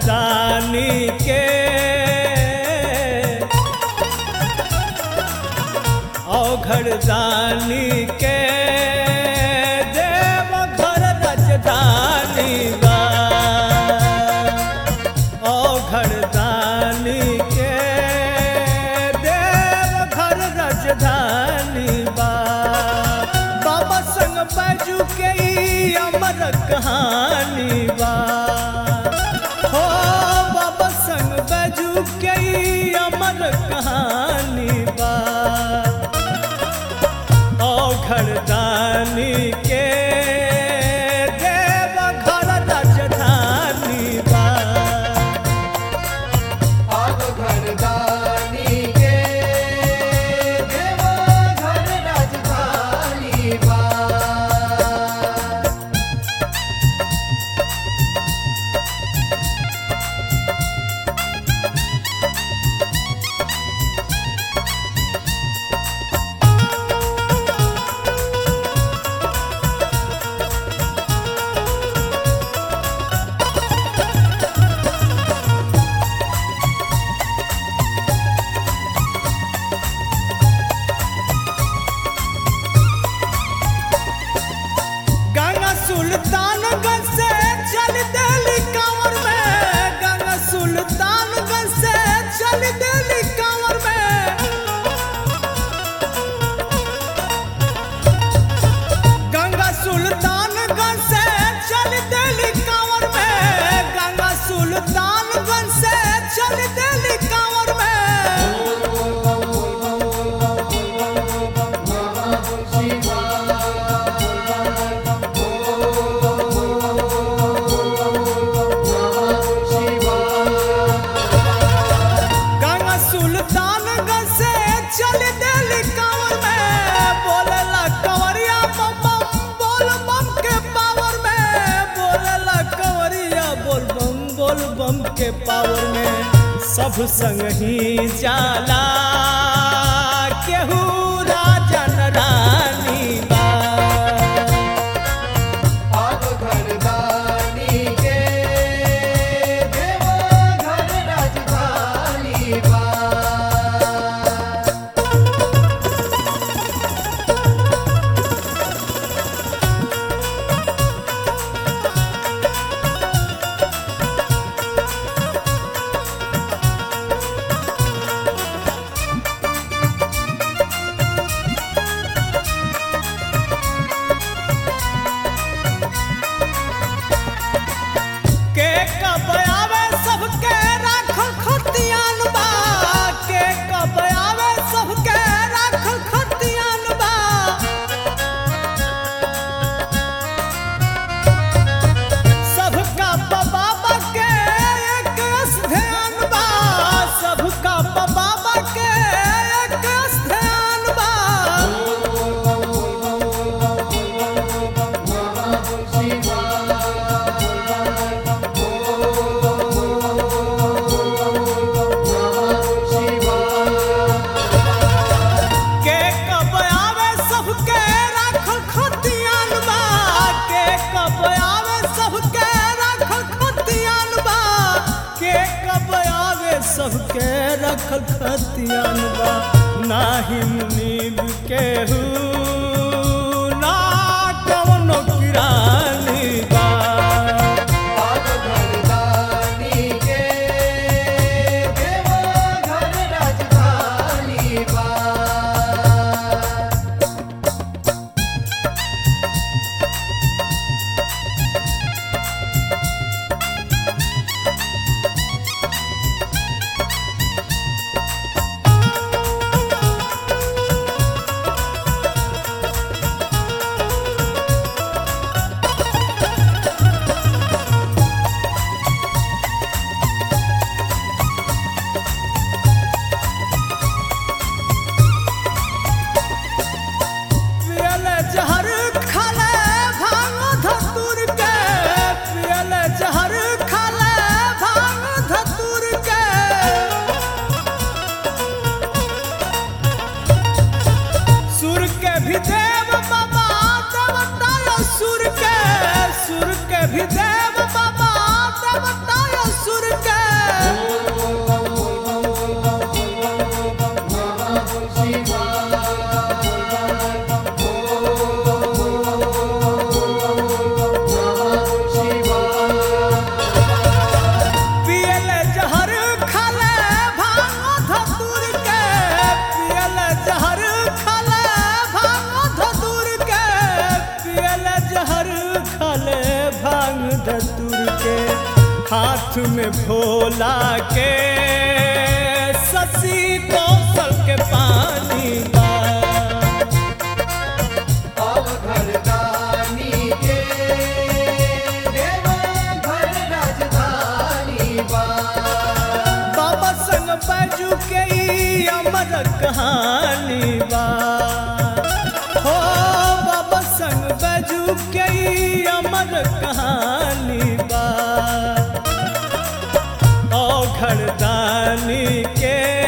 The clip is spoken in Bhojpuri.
घरदानी के औघरदानी के देव घर राजधानी बा औघरदानी के देव घर राजधानी बा बाबा संग बैजू के ई अमर कहानी बा हो बाबा संग बैजू के ई अमर कहानी बा औघरदानी के देव घर राजधानी बा आग घरदानी के देवा घर राजधानी बा गंगा सुल्तानगंज से चल दिल्ली कांवर में गंगा सुल्तानगंज से चल दिल्ली कांवर में गंगा सुल्तानगंज से चल दिल्ली कांवर में गंगा सुल्तानगंज से चल दिल्ली कांवर में गंगा सुल्तानगंज से चल दिल्ली कांवर में बोलेला कंवरिया बम बम बोल बम के पावर में बोलेला कंवरिया बोल बम बोल बम के पावर में सब संग ही जाला केहू राजा न रानी बा आग घरदानी के देवा घर राजधानी बा के कब आवे सबके राखल खतियान बा के कब आवे सबके राखल खतियान बा सबका बाबा के एक ध्यान बा सबका बाबा के एक ध्यान बा के कब आवे सबके राखल खतियान बा के कब आवे सबके राखल खतियान बा के कब आवे सबके राखल खतियान बा नाही मुनीब केहू ना कवनो किरानी बा आग घरदानी के देवा घर राजधानी बा के हाथ में भोला के ससी कौशल के पानी बा पाव घरदानी के देवा घर राजधानी बा बाबा संग बैजू के ई अमर कहानी बा हो बाबा संग बैजू के ई अमर कहानी बा ओ घरदानी के